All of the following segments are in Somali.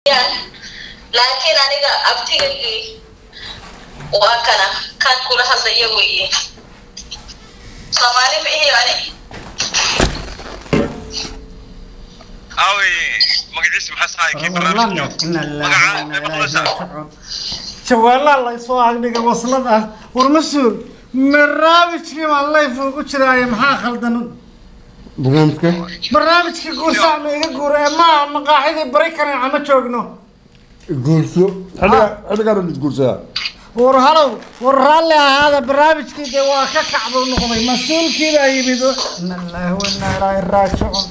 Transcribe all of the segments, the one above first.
ya laakiin aniga abtigaygii waa kana kan kula hadlaya weeye soomaali ma ihi ani aaway magaciisa maxaa sahay kii barnaamijka magaca ma maqlaysaa jawaalaa la isoo agdhiga waslad ah war mas-uul barnaamijkii baan layf ugu jiraaye maxaa khaldan barnaamijka barnaamijkii guursaacna iga guura ee maaha maqaaxidii bari karin ama joogno guurso xilliga xilligaan isguursadaa war halow war raalli ahaada barnaamijkii dee waa ka kacbuu noqday mas-uulkii baa yimid ina ilaahi wa inna ilaahi raajicuun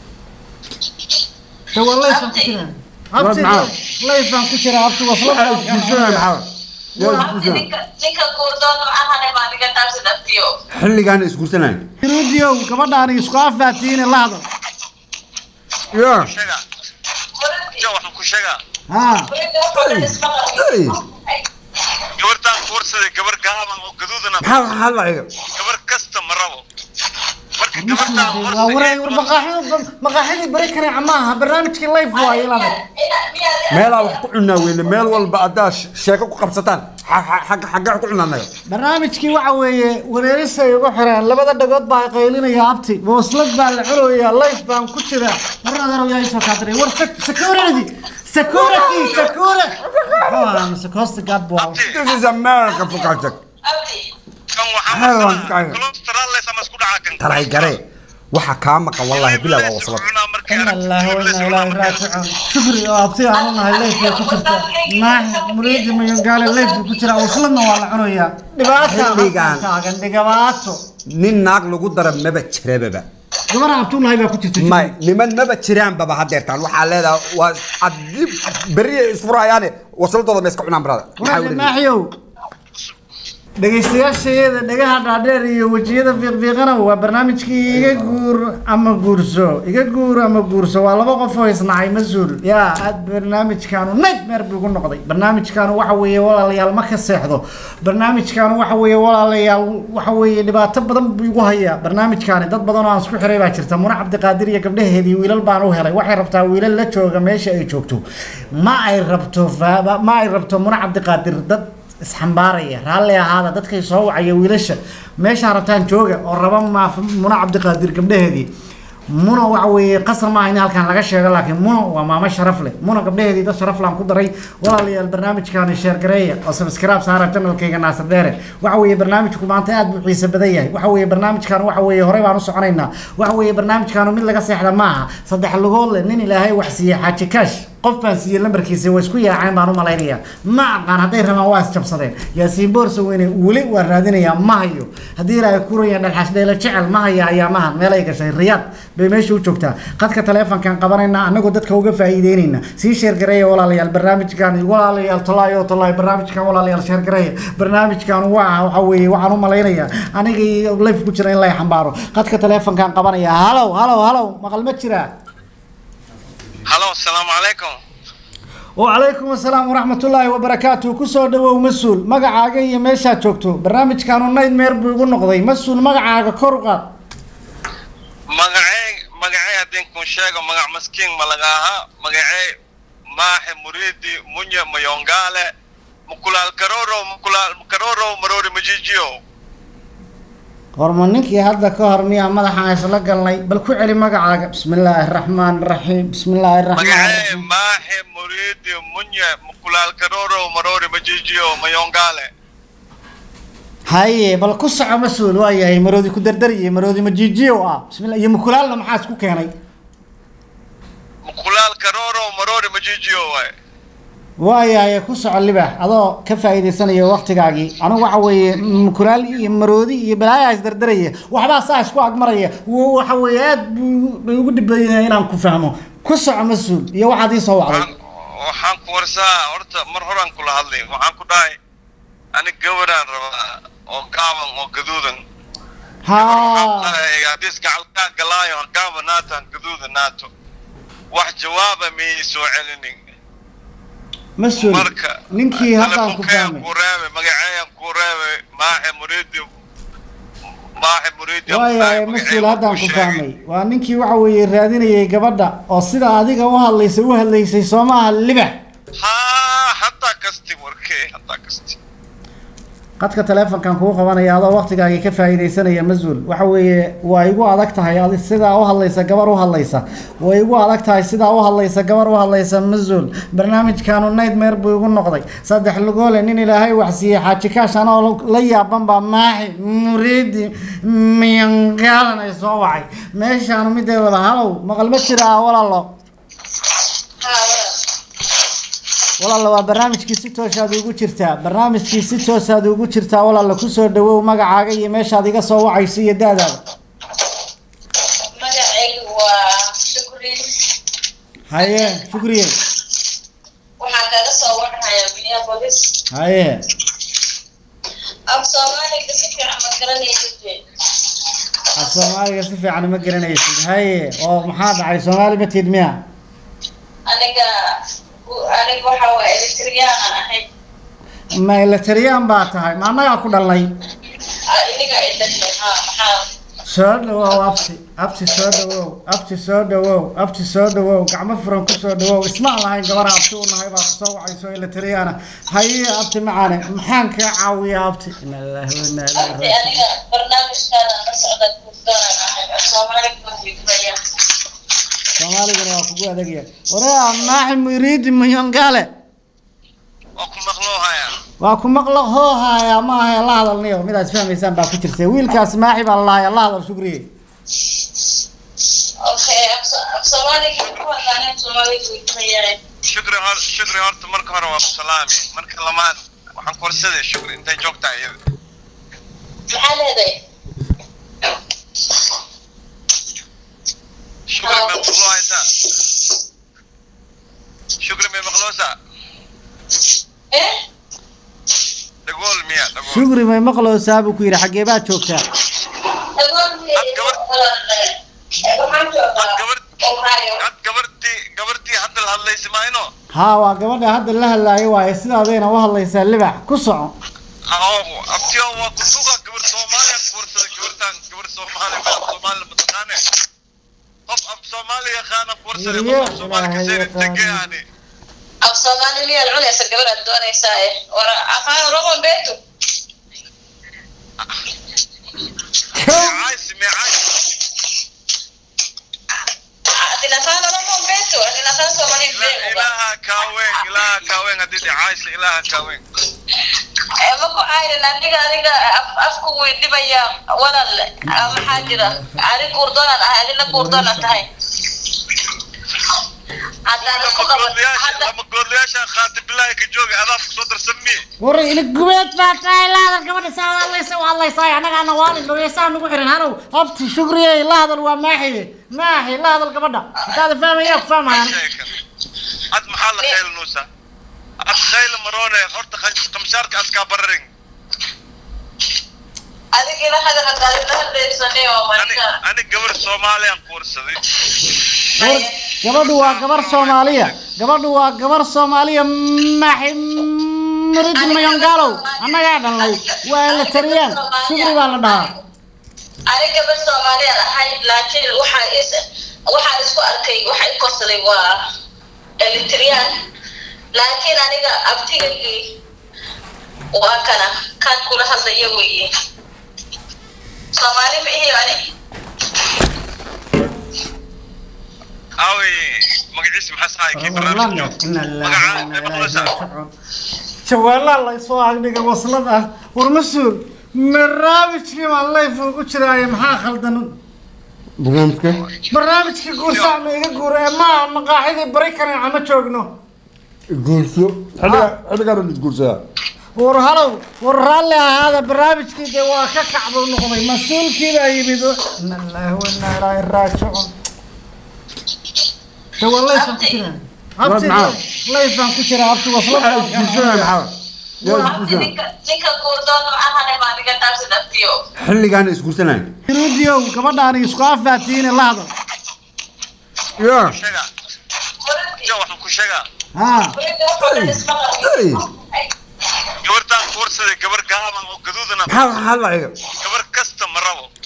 de waa layfaan ku jiraa abti maxaa? layfaan ku jiraa abti waslad waxaa isguursanaya maxaa yaa abti isguursanaya ninka ninka guurdoon macahane baa niga dhaafsid abtiyo xilligaan isguursanaya ruudiow gabadhaani isku afaatiine la hadal yaa sheega jo waxaan ku sheegaa haa ay gabartaan kuursaday gabar gaaban oo gaduudana maxaa waxaa hadlaya gabar kasta ma rabo marka gabartaan waa wareeg war maqaaxidii maqaaxidii bari karin maaha barnaamijkii layf waaye ilaa meelaa wax ku cunaa weyne meel walba haddaa sh- sheeko ku qabsataan xa- xa- xagga xagga wax ku cunaa naga barnaamijkii waxa weeye wareerisay ugu xireen labada dhagood baa qaylinaya abti waslad baa la cunayaa layf baan ku jira war adeerow yaa isoo kaadiray war sek- security security security security guard buu ahaa. this is america fukajag abti kan Maxaa waan waxaa kacay? cholesterol leh sama isku dhaca kan taray gare waxa kaa maqan wallahi bilaa waa waslad ina ilaahi wa ina ilaahi raajicuun shukri oo abti aan u nahay layf bay ku jirtaa maahi muriidi mayangaale layf buu ku jiraa wasladna waa la cunayaa dhibaata Xilligan. taagan dhibaato nin naag lagu dara maba jirababa gabadha abtuulahay baa ku jirta may niman maba jiraanbaba hadeertaan waxaa leedahay waa adib beriya isfurayaane wasladooda ma iska cunaan barada Maxaa walaal weeye? maaxiyow dhegaystayaashayada dhagaha dhaadheer iyo wejiyada fiiqfiiqana waa barnaamijkii iga guur ama guurso iga guur ama guurso waa laba qof oo isnacay mas-uul yaa aad barnaamijkaanu nightmare buu igu noqday barnaamijkaanu waxa weeye walaalayaal ma ka seexdo barnaamijkaanu waxa weeye walaalayaal waxa weeye dhibaato badan buu igu hayaa barnaamijkaani dad badan oo aan isku xiray baa jirta muna cabdiqaadir iyo gabdhaheedii wiilal baan u helay waxay rabtaa wiilal la jooga meesha ay joogto ma ay rabto fa- ma ay rabto muna cabdiqaadir dad isxambaaraya raalli ahaada dadkay soo wacaya wiilasha meeshaa rabtaan jooga oo raba ma muna cabdiqaadir gabdhaheedii muna waxa weeye qasar maaha in halkan laga sheego laakiin muna waa maamo sharaf leh muna gabdhaheedii dad sharaf laan ku daray walaalayaal barnaamijkaani sheer gareeya oo subscribe saara channelkayga naasir dheere waxa weeye barnaamijku maanta aad buu xiise badan yahay waxa weeye barnaamijkan waxa weeye horey baan u soconaynaa waxa weeye barnaamijkaanu mid laga seexda maaha saddex lugood leh nin ilaahay wax siiyey xaaji kaash qof baan siiyey lambarkiisa waa isku yaaceen baan u malaynayaa ma aqaan hadday rabaan waa isjabsadeen yaasiin boorsa weyne weli waan raadinayaa ma hayo haddii ilaahay kuraya dhalxash dheela jecel ma haya ayaamahan meelay gashay riyaad bay meesha u joogtaa qadka taleefonkan qabanayna anagoo dadka uga faa'iideynayna sii sheergareeya walaalayaal barnaamijkan walaalayaal tolaayo tolaay barnaamijkan walaalayaal sheergareeya barnaamijkan waa waxa weeye waxaan u malaynayaa aniga iyo life ku jira in lay xambaaro qadka taleefonkan qabanaya halow halow halow maqal ma jiraa halo asalaamu calaykum وعليكم السلام ورحمة الله وبركاته كسو دو مسؤول مقعاقا يا ميشا جوكتو برنامج كانوا نايد مير بيقول نقضي مسؤول مقعاقا كورقا magacey magacey haddii kun sheego magac maskiin ma laga ahaa magacey maaxe muriidi munye mayongaale mukulaal karoro mukulaal karoro maroori majijiyo horma ninkii hadda ka hor miyaa madaxaan isla galnay bal ku celi magacaaga bismi illaahi raxmaan raxiim bismi illaahi raxmaan magacey raxiim maaxe muriidi munye mukulaal karoro maroori majijiyo mayongaale haye bal ku soco mas-uul waa yahay maroodi ku dardari iyo maroodi majiijiyo ah bismillah iyo mukulaalna maxaa isku keenay mukulaal karoro maroori majijiyo waay waayahay ku soco libax adoo ka faa'iidaysanaya waktigaagii anigu waxa weeye mukulaal iyo maroodi iyo balaayaa isdardaraya waxbaa saa isku agmaraya w- waxa weeye aad buu bay ugu dhibayaa inaan ku fahmo ku soco mas-uul iyo waxaad ii soo wacday waxaan waxaan ku warsaa horta mar horaan kula hadlay waxaan ku dhahay ani gabaraan rabaa oo gaaban oo gaduudan haa hadis gacalkaa galaayo hagaaba naatan gaduuda naato wax jawaaba miyay soo celinin mas-uul marka ninkii haddaan ku telefonkayaan fahmay ku reebay magaceeyaan ku reebay maaxe muriidi maaxe muriidi waayahay mas-uul haddaan ku fahmay waa ninkii waxa weeye raadinayay gabadha oo sida adiga u hadlaysay u hadlaysay soo maaha libax haa haddaa kasti warkee haddaa kasti qadka taleefonkan kuu qabanaya adoo waqtigaagii ka faa'iidaysanaya mas-uul waxa weeye waa igu adag tahay adi sidaa u hadlaysa gabar u hadlaysa way igu adag tahay sidaa u hadlaysa gabar u hadlaysa mas-uul barnaamijkaanu nightmare buu igu noqday saddex lugoole nin ilaahay waxsiiyey xaaji kaash anoo la yaaban baa maaxi muriidi miyangaalan ay soo wacay meeshaanu mideedaba halow maqal ma jiraa walaalo walaalla waa barnaamijkii si toosaad ugu jirtaa barnaamijkii si toosaad ugu jirtaa walaalla kusoo dhawow magacaaga iyo meeshaad iga soo wacayso iyo daadaada magacaygu waa shukri haye shukriye waxaan kaga soo warhayaa minneapolis haye af soomaaliga si fiican ma garanaysid af soomaaliga si fiican ma garanaysid haye oo maxaa dhacay soomaali ma tiid miya aniga aniga waxa waa elektriyaan ahayd ma ilatariyaan baa tahay ma annagaa ku dhalnay iniga idhahay ha maxaa soo dhawow abti abti soo dhawow abti soo dhawow abti soo dhawow gacmo furan ku soo dhawow ismaan lahayn gabar abti u nahay baa kusoo wacayso ilatariyana haye abti macaane maxaan kaa caawiyaa abti ina lillahi wa inna ilaihi abti raajicuun aniga barnaamijkaada la socda guddoonan ahay af soomaaliga ma fikraya soomaaligana waa kugu adagya waraa maaxi muriidi muyongale waa ku maqloo hayaa waa ku maqlo hoo haaya ma ahay la hadalniyo midaad fahmaysaan baa ku jirta wiilkaas maaxi baa la lahayaa la hadal shukriye okay af soomaaliga ku hadlaaneen soomaaliga fikraya shukri hor shukri horta marka hore waa ku salaami marka lamaad waxaan korsaday shukri intay joogtaa iyada maxaa leedahay shukri may maqloo haysaa shukri may maqloosaa eh dhagool miya dhagool shukri may maqloosaa buu ku yidhi xaggee baad joogtaa waxaan joogaa ohio had gabartii gabartii hadda la hadlaysa mayno haa waa gabadha hadda la hadlaayo waaye sidaadayna u hadlaysaa libax ku soco abtiyo waa kusuga gabar soomaaliya kuwarsada gabartan gabar soomaali ma soomaali mataqaane qof af soomaali yaqaana kuwarsada Weriye, qof af soomaali Ilaahay kaseen yaqaan. integeani af soomaali miyaad cunaysa gabadhaad doonaysaa eh wara afaan roman beetu meecays meecays adin afaan roman beetu adin afaan soomaali beetu ilaaha kaaweyn ilaaha kaaweyn haddii dhicays ilaaha kaaweyn ma ku ayrin aniga aniga af- afku way dhibaya walal ah, maxaa jira ani guurdoonan ahay adina guurdoonan tahay haddaan isku lama qaban goodlayaasha hadda lama goodlayaasha qaati bilaahi ka jooga adaaf kusoo darsamii war ina gubeed baa tahay la hadal gabadha saa u hadlaysa u hadlaysaa annagaana waalid dhaweysaa nagu xiran hanow abti shukriye la hadal waa maaxi maaxi la hadal gabadha hadaada fahmaya ku fahmayaan sheekan ad maxaa la khaylanuusa ad khayla maroone horta khan- khamshaarka askaa bararin adigina hadal haddaad ila hadlaysanay oo ani marka ani gabar soomaaliyaan kuwarsaday war gabadhu waa gabar soomaaliya gabadhu waa gabar soomaaliya maaxi muridi mayongaalow annagaa dhalnay waa la tariyaan shukri baa la dhahaa ani gabar soomaaliyeed ahay laakiin waxaa is waxaan isku arkay waxa i korsaday waa elitriyaan laakiin aniga abtigaygii waa kana kan kula hadlaya weeye soomaali ma ihi ani aawey magaciisa maxaa sahay kii barnaamijka joog magacaa may maqloosaa jawaalaa la soo agdhiga waslad ah war mas-uul barnaamijkii baan layf ugu jiraaye maxaa khaldan barnaamijka barnaamijkii guursaa ma iga guura ee maa maqaaxidii bari kaneeca ma joogno guurso xilliga xilligaan mid guursadaa war halow war raalli ahaada barnaamijkii dee waa ka kacbuu noqday mas-uulkii baa yimid ina ilaahi wa inna ilaahi raajicuun de waa layfaan ku jiraa abti maxaa? layfaan ku jiraa abti waslad waxaa isguursanaya maxaa yaa isguursanaya ninka ninka guurdoon ahane baa niga taabsi dhaftiyo xilligaan isguursanaya iruudiyow gabadhaani isku afaatiine la hadal yaa sheega jo waxaan ku sheegaa haa Hey. gabartaan kuwarsaday gabar gaaban oo gaduudana maxaa waxaa hadlaya gabar kasta ma rabo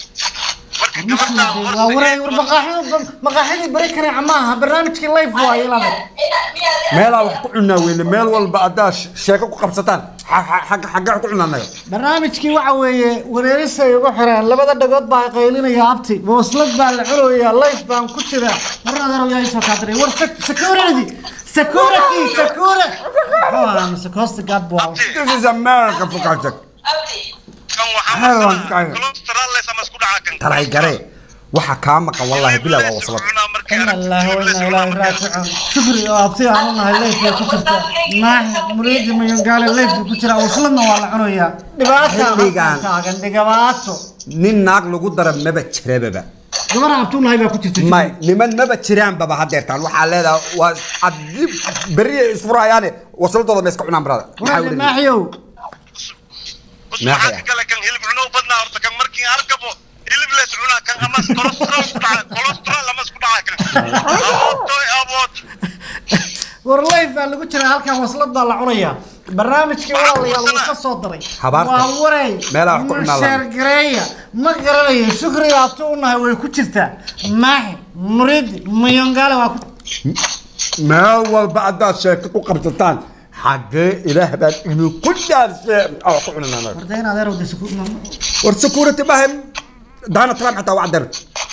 marka Muslim gabadhaan waa wareey war maqaaxidii maqaaxidii bari kareen maaha barnaamijkii live waaye ilaaday meelaa wax ku cunaa weyne meel walba haddaa sh- sheeko ku qabsataan xa- xa- xagga xagga wax ku cunanayo barnaamijkii waxa weeye wareerisa ay ugu xireen labada dhagood baa ay qaylinaya abti booslad baa la cunayaa life baan ku jira warnadeer yaa isoo kaadiray war sec- security security security ah mise costa guard buu ahaa. this is america fukaajag kan waxaa Hell, waan marsana fiican. cholesterol leh sama isku dhaca kan taray gare waxa kaa maqan wallahi bilaa waa waslad إن الله وإنا إليه راجعون شكري يا أبتي أنا هاي ليف يا كترتا ما مريد من قال ليف كترا وصلنا ولا عنويا دباتة Xilligan. كاغن دباتة nin naag lagu dara maba jirebaba gabar abtuun hay baa ku jirta may niman maba jiraan baba hadeertaan waxaa leedahay waa haddii beriya isfurayaane wasladooda ma iska cunaan barada maxaa walaal weli maaxiyow waxaa ka kale kan hilib cuno u badnaa horta kan markii arkabo hilib lees cunaa kan ama cholesterol isku dhaca cholesterol ama isku dhaca kan abootoy aboot war life baa lagu jiraa halkan waslad baa la cunayaa barnaamijkii walaalayaal wuu ka soo daray Habaarta. waa waray Meelaha wax ku cunaa la- sheergareeya ma garanayo shukriga abtu u nahay way ku jirtaa maaxi muriidi mayongaale waa ku meel walba haddaad sheeko ku qabsataan xaggee ilaah baan idinku dhaarshe oo ku cunanaa warda in adeer wada suku war security maaha daana trump xataa waa cadeer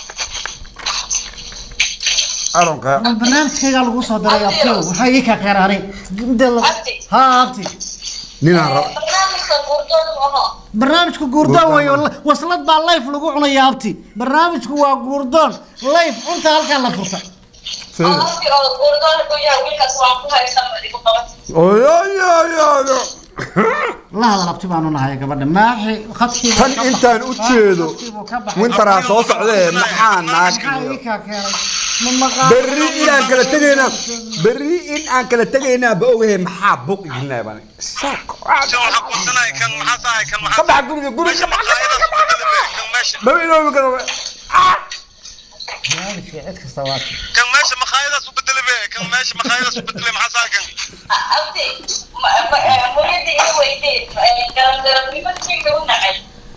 aronka war barnaamijkaygaa lagu soo daray abtiyo waxaa ii kaa keenaanay Inta la- Abti. haa abti ninaan rab barnaamijka guurdoon aho barnaamijku guurdoon weeye waslad baa life lagu cunaya abti barnaamijku waa guurdoon life cunta halkaa la furta qofkii oo guurdoon ku yahay wiilkaas waan ku haysan igu qaban oyoyoyoyo la hadal abti baanu nahay gabadha maaxi khadkii tan intaan u jeedo wintaraa soo socdee maxaa naag maxaa iyo ii kaa keenay ma maqaan berri inaan kala tegaynaa berri in aan kala tegaynaa ba ogahay maxaa buq iginaa baan saako kan waxaa kusanay kan maxaa sahay kan ka maxaa bax guriga guriga meesha maqaayadaas ku bedele kan meesha maba inoobi karo barnaamijka cid kasta waa kan meesha maqaayadaas u bedele be kan meesha maqaayadaas u bedele maxaa sahay kan abdi muriyadda ii weydeed garangarannimadkayga u nacay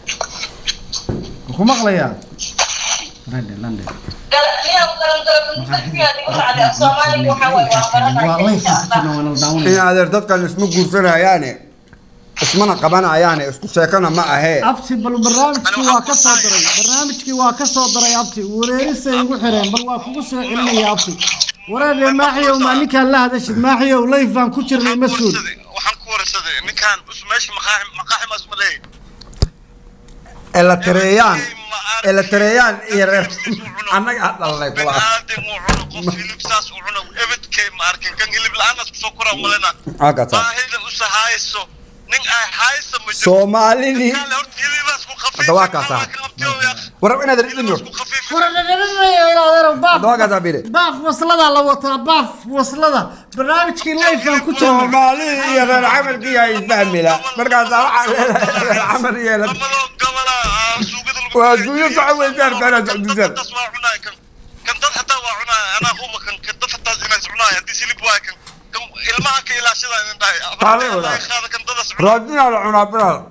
ku maqlayaa London, London. miyaa garangarannimadkiyaad igu nacday af soomaaliga waxaa waaye waa waa life ku jirna baranaya waana la in daawanaya adeer dadkan isma guursanayaane ismana qabanayaane isku sheekana ma ahee abti bal barnaamijkii waa ka soo daray barnaamijkii waa ka soo daray abti wareerisay igu xireen bal waa kugu soo celinaya abti wareer maaxiyow maa ninkaan la hadashid maaxiyow life baan ku jirnay mas-uul waxaan ku warsaday ninkaan us meesha maqaaxi maqaaxi ma isma leeyahay elatareeyaan elatareeyaan iyo reer annaga ha dhalanay kula baniaadam uu cuno qof hilib saas uu cuno ebedkay ma arkin kan hilib la-aanas kusoo koraa malena Hakasa. baahida usa hayso nin ay hayso ma jiro soomaalidii Kaale horta hilibaas ku khafiif Hadda waa kaasaa. war inaad idin ku khafiif waradhadhamanayo ilaadeerow baaf Hadda waa kaasaa bile. baaf wasladaa la wataa baaf waslada barnaamijkii life baan ku jirnay soomaalidii iyo reer camalkii ay fahmila markaasaa waxaa leedahay reer camal iyo reer lamadoo gabala suugada lagu Waa suugo socon weysaan, beeraad socdisaan. Dadkaas waa cunaay kan kan dad xataa waa cunaay anaa huba kan kan dad xataa inaas cunaay haddii silib waay kan kan ilmaha ka ilaashada idin dhahay Taale walaal. abartay qaada kan dadas cunaay raadinaa la cunaa biraal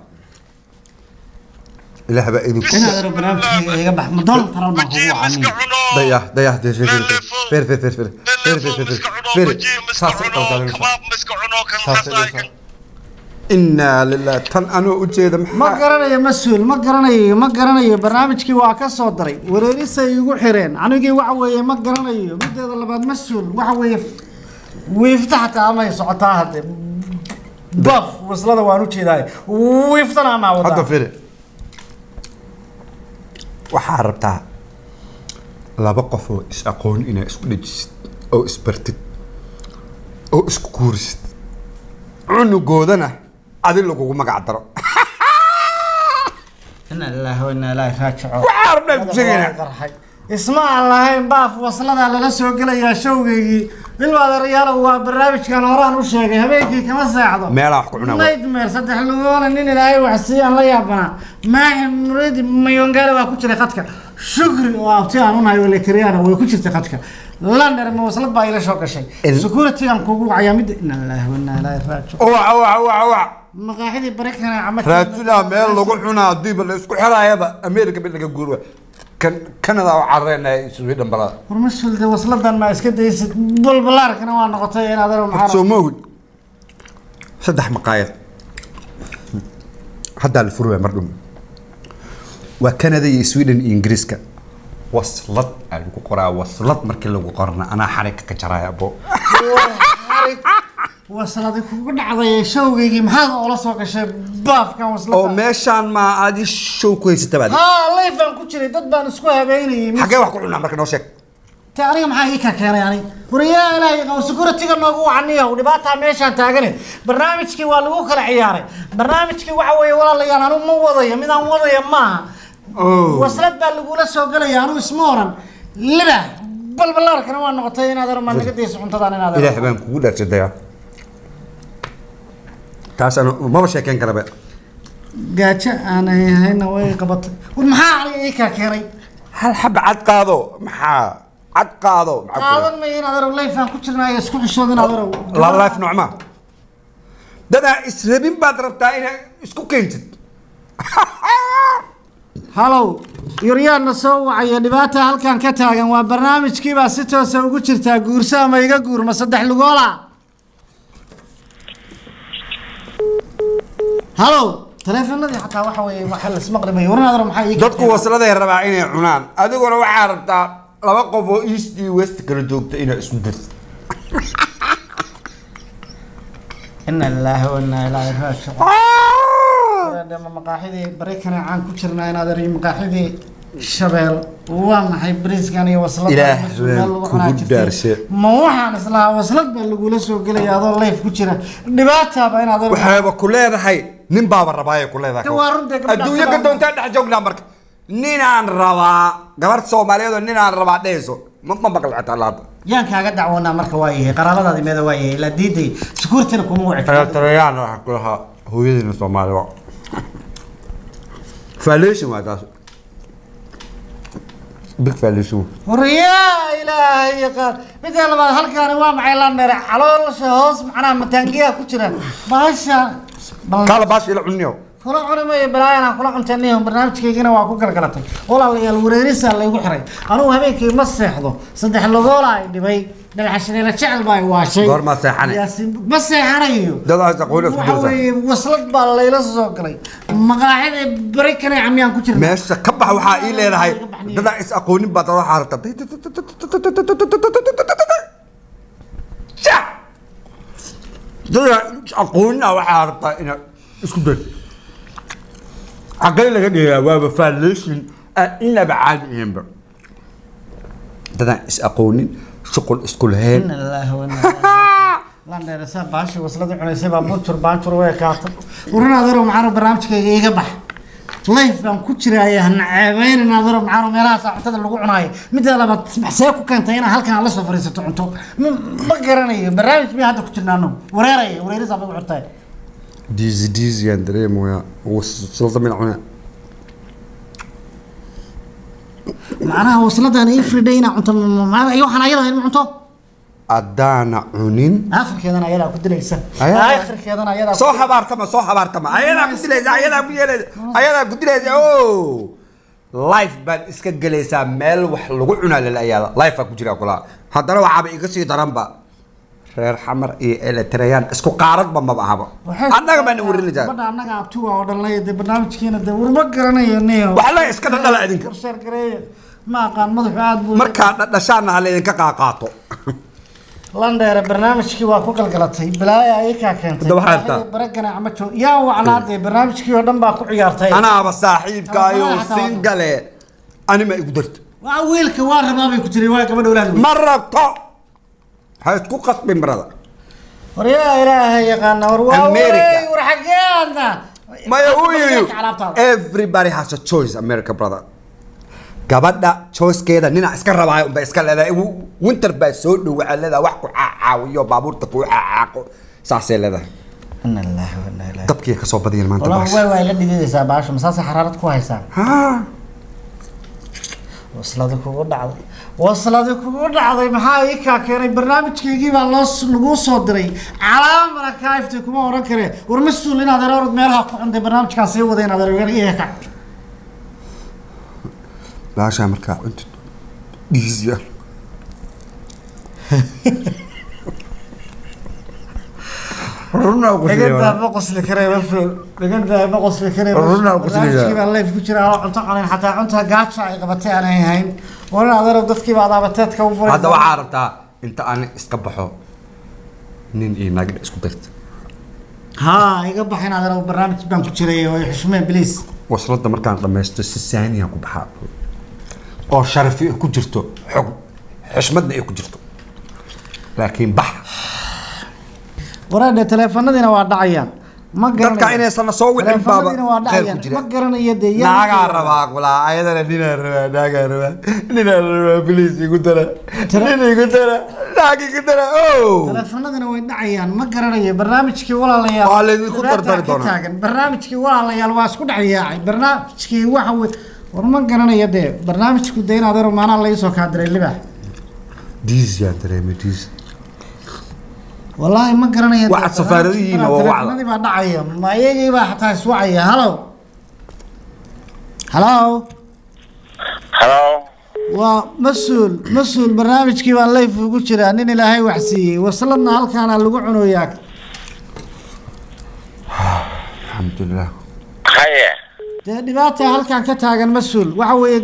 ilaah baa idinku ilaadeerow barnaamijkii iga bax ma doon taran baan kugu Wajiib iska wacaniyo cuno. dayah dayah de fir Lelefo. fir fir fir fir fir fir fir fir fir fir saas u qalqalin kabaab ma iska cuno kan Saas xasaay u kan inaa lillaah tan anoo ujeeda ma maxaa garanayo mas-uul ma garanayo ma garanayo barnaamijkii waa ka soo daray wareerisay igu xireen anigii waxa weeye ma garanayo mideeda labaad mas-uul waxa weeye wiifta xataa amay socotaa hadde baf waslada waan ujeedaay wiiftana amaa hadda wadaa firi waxaa rabtaa laba qof oo is aqoon inaa isku dhejisid oo isbartid oo isku kuurisid cunugoodana adi lagugu magac daro ina ilaahi wa inaa ilaahi raajico waxaa rabnaa ku sheegaynaa qarxay isma aan lahayn baaf wasladaa lala soo gelayaa showgaygii ilmaadeerayaalow waa barnaamijkan horaan u sheegay habeenkii kama seexdo meelaa wax ku cunaa waa. nightmare saddex lugoona nin ilaahay wax siiyaan la yaabanaa maaxi muridi mayongaale waa ku jiray khadka shukri oo abti aan unahay oo leteriyaana way ku jirtay khadka lander ma waslad baa ila soo gashay Il- security aan kugu wacayaa midda ina ilaahi wa inaa ilaahi raajico waxa waxa waxa waxa maqaaxidii barikana cama raajulaa meel lagu cunaa hadiiba la isku xiraayaba ameerika mid laga guurwa kan kanada oo carreena sweden balada war mas-uul de wasladan ma iska daysid balbalaarkana waa noqotay in adaro maxaa soo ma ogid saddex maqaayad haddaa la furaya mar dhum waa canada iyo sweden iyo ingiriiska waslad aa lagu qoraa waslad markii lagu qorana anaa xarigka ka jaraya bo wasladi kugu dhacday showgaygii maxaad oola soo gashay baafkan oo waslada meeshaan ma adi show ku haysata baad haa layfaan ku jiray dad baan isku habeynayay xaggee wax ku cunaa marka noo sheeg te aniga maxaa ii ka keenay ani wariyaa ilaahay qaw securityga noogu wacaniyow dhibaataa meeshaan taagane barnaamijkii waa lagu kala ciyaaray barnaamijkii waxa weeye walaalayaal anu ma wadayo midaan wadaya maaha Oh. waslad baa lagula soo gelaya anu isma oran liba balbalaarkana waa noqotay inaad aro maa naga dayso cuntadan inaad aro ilaah baan kugu dhaarsadaya taas ana maba sheekeyn karaba gaajo aan hayna way qabatay war maxaa aniga ii kaa keenay hal xaba cad qaado maxaa cad qaado maxaa ku qaadan maya inaad aro layfaan ku jirnaayo isku xishood inaad aro la life nocma dadaa israbin baad rabtaa inaad isku keentid halow yuryaanna soo wacaya dhibaata halkan ka taagan waa barnaamijkiibaa si toosa ugu jirtaa guurso ama iga guurma saddex lugoola halow taleefanadii xataa waxa weeye waxa lasmaqli mayo waran adar maxaa ii dadku wasladay rabaa inay cunaan adiguna waxaa rabtaa laba qof oo east iyo west kala joogta inaad isku dirtid ina lilaahi wa inaa ilaahi raajicuun ma maqaaxidii bareykana caan ku jirnaa inaad ariyo maqaaxidii shabeel waa maxay bariiskan iyo waslada Ilaah masuul meel lagu kugu cunaa jirtay. dhaarshe. ma waxaan islahaa waslad baa lagula soo gelaya adoo layf ku jira dhibaataaba inaad ariyo waxaaba ku leedahay nin baaba rabaaya ku leedahay Ka waa runtii gabadha adduunyo ka gabadha. doontaa dhex joognaa marka ninaan rabaa gabar soomaaliyeed oo ninaan rabaa dhehayso ma ma maqli xataa laada yaan kaaga dacwoonaa marka waa yahay qaraabadaadi meeda waa yahay ilaa diiday sukuurtina kuma wici karto. tarayaan waxaa ku lahaa hooyadiina soomaaliba foundation waa taas big foundation waryaa ilaahay yaqaan midda labaad halkaani waa maxay la mere caloosha hoos macnaha mataangiyaa ku jira bahasha bal kaala baashi ila cuniyo kula cuni mayo balaayanaan kula cuntaniyo barnaamijkaygina waa ku galgalatay walaalayaal wareerisaa laygu xiray anugu habeenkii ma seexdo saddex logoola ay dhibay dhagaxashineela jecel baa ay waashay Goormaa seexanay? Yaasiin- ma seexanayo dad aas aqoon isku waxa dirta weeye waslad baa layla soo galay maqaaxida bari kane camyaan ku jirna meesha ka bax waxaa ii leedahay dadaa is aqoonin baad waxaa rabta dadaa is aqoonina waxaa rabtaa inaad isku day xaggee laga dhigaa waaba foundation aan inaba caadi ahaynba dadaan is aqoonin shuqul isku lahayn Inna lillahi wa inna ilaihi raaji'uun. lan dheerasa baashi waslada cunaysay baa buntur baantur way kaatay waran adaro maxaanu barnaamijkayga iga bax life baan ku jiraya hana ceebeynin adaro maxaanu meelahaas cuntada lagu cunaayo midda labaad maxsee ku keentay inaa halkan aad la soo fariisato cunto Ma- ma garanayo barnaamij bay hadda ku jirnaano wareeraya wareerisaa bay u xirtahay diisi diisi aan dareemaya waslada min cunaa macnaha wasladan everyday inaa cunto ma- ma- iyo waxaan ayada in cunto haddaana cunin aakhirkeedana ayadaa ku dilaysa Ayaa- aakhirkeedana ayadaa ku soo habaartama soo habaartama ayadaa ku dilaysa ayadaa ku yeelaysa ayadaa ku dilaysa o life baad iska gelaysaa meel wax lagu cunaa lalayaala life baa ku jira kula haddana waxaaba iga sii daranba reer xamar iyo eletreyaan isku qaaradba maba ahaba annaga baana warinaysaa gabadha annaga abtuga oo dhan lay dee barnaamijkiina dee warma garanayo niyo waxa la iska dhadhala idinka karsheer gareeya ma aqaan madaxu aad buu markaa dhadhashaana ha laydinka qaaqaato landheere barnaamijkii waa ku galgalatay balaaya ay kaa keentay Hadda waxaa rabtaa? baragana ama joog yaa wacnaa dee barnaamijkii oo dhan baa ku ciyaartay anaaba saaxiibkaayo Ama xataa- singale anima igu darto waa wiilka waa rabaa bay ku jiray waa gabadha walaad wey ma rabto ha isku qasbin barada war yaa ilaahay yaqaana war waa America. wareey war xageeda maya uu yidhi alaabtaada everybody has a choice america brother gabadha choicekeeda nina iska rabaayo unba iska leedahay Wu- winter baa soo dhow waxaa leedahay wax ku caawiyo baabuurta kuu caaqo saasay leedahay ina lillahi wa inna ilaihi dabkii ka soo badiyeen maanta والله baash way way la dhigaysaa baasha masaasa xaraarad ku haysaa Ha. wasladi kugu dhacday wasladi kugu dhacday maxaa ii kaa keenay barnaamijkaygii baa loo laguu soo diray calaamana kaaftay kuma oran kare war mas-uul inaad erorod meelaha ku cuntay barnaamijkaan sii waday inaad eror iya ka baashaa markaa cunta dhiisiya runaa ku dhigantaa ma qosli karee maful dhigantaa ma qosli karee Runaa ku qosli barnaamijkii baa leef ku jira oo cunto cunin xataa cunta gaajo ay qabatay aanay hayn warin adeero dadkii baa adaabateedka u furay hadda waxaa rabtaa inta aan iska baxo nin iyo naag isku darta haa iga baxin adeero barnaamij baan ku jiray oo xushmeen bliis wasladda markaan dhammaysto si saaniyan ku baxaa oo sharafi ay ku jirto xog xushmadna ay ku jirto laakiin bax wareedhe taleefanadiina waa dhacayaan ma dadka inaysan soo wicin baaba taleefanadiina waa khayr ku dhacayaan jira ma garanayo dee yaa- naagaa rabaa kulaa ayadana ninaa rabaa naagaa rabaa ninaa rabaa biliis igu dara nin igu dara naag igu dara o taleefanadina way dhacayaan ma garanayo barnaamijkii walaalayaal Waa laydinku dhibaataa dardari ka doonaa. taagan barnaamijkii walaalayaal waa isku dhex yaacay barnaamijkii waxa wey war ma garanayo dee barnaamijku dee inaad ero maanaa laga soo kaadiray libax diis yaa dareemay diis wallaahi ma garanayo dee, Waxaad safaaradihiina waa wacda. taleefanadii baa dhacaya ma iyagii baa xataa iswacaya halow halow Hello. waa mas-uul mas-uul barnaamijkii baa layf ugu jiraa nin ilaahay wax siiyey wasladna halkaana lagu cunoyaa alxamdulilah Haye. dee dhibaata halkan ka taagan mas-uul waxa weeye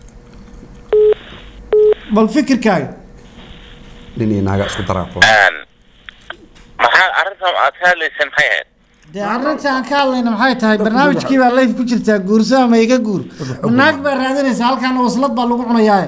bal fikirkaaga nin iyo naaga isku daraa kula Een. Maxaa arrintan aad ka hadlaysay maxay ahayd? dee arrinta aan ka hadlayna maxay tahay barnaamijkii baa layf ku jirtaa guurso ama iga guur naag baa raadinaysa halkaana waslad baa lagu cunayaa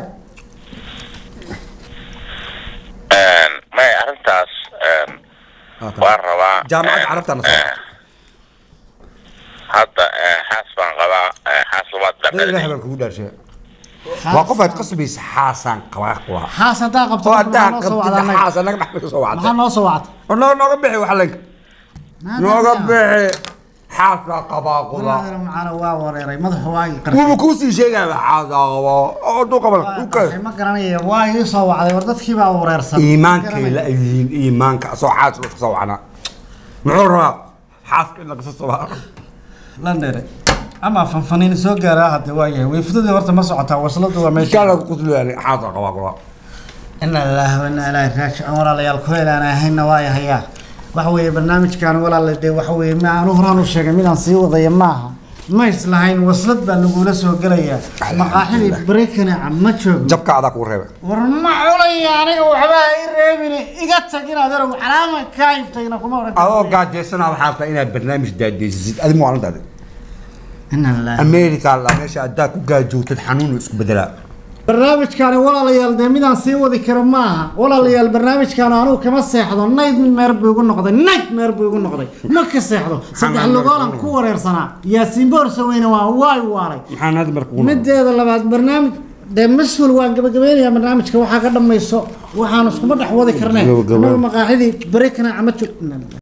Een. May arrintaas een waan rabaa. jaamacadda een, carabtana een, soo Hadda een, xaas baan qabaa. een, Xaas labaad dad ilaah dhabalay. baan kugu dhaarshay waa qof aad qasbaysa xaasaan qabaa kula xaas haddaa qabto oo marka haddaa maxaa noo soo qabtid wacdaa anaga? xaas anaga maxaa ka soo maxaa wacday noo soo wacday oo noo nooga bixi wax lenka nooga bixi xaasaa qabaa kula walaadina macaana waa wareeray madaxu waa ii qarxay wuuba kuu sheegaya xaasaa qabaa oo duu qabala Waa u qarxay, ma garanaya waa ii soo wacday war dadkii baa wareersan iimaankay la yihiin iimaanka asoo xaas la soo wacnaa muxuu rabaa xaaska in laga soo waco landhere ama fanfaniin soo gaaraa hadda waa yahay weyfadadii horta ma socotaa wasladu waa meesha kaa lagu quslayaan xaasaa qabaa kula ina lillahi wa inna ilaahi raajicuun walaalayaal kuleel aan ahayna waa yahayaa waxa weeye barnaamijkan walaala dee waxa weeye ma aanu horaan u sheegay midaan sii wadaya maaha ma islahayn waslad baa lagula soo gelayaa maqaaxidii barekaneca ma joogno jabka adaa kuu reeba war ma cunaya aniga waxbaa i reebine iga tag inaad erow calaama kaa iftayna kuma oran adoo gaajaysanaa waxaa rabtaa inaad barnaamij daadeysisid adi ma waalantaadi ina lillahi america la meesha haddaa ku gaajoogtad xanuun isku bedelaa barnaamijkaani walaalayaal dee midaan sii wadi karo maaha walaalayaal barnaamijkaan anugu kama seexdo nayd meer buu igu noqday nayd meer buu igu noqday ma ka seexdo saddex lugoolan ku wareersanaa yaasiin boorsa weyne waa waay waaray maxaan hadda marka mideeda labaad barnaamij dee mas-uul waan gabagabeynayaa barnaamijka waxaa ka dhamayso waxaan iskuma dhex wadi karnee Gabagabo. anagu maqaaxidii barekana ama jog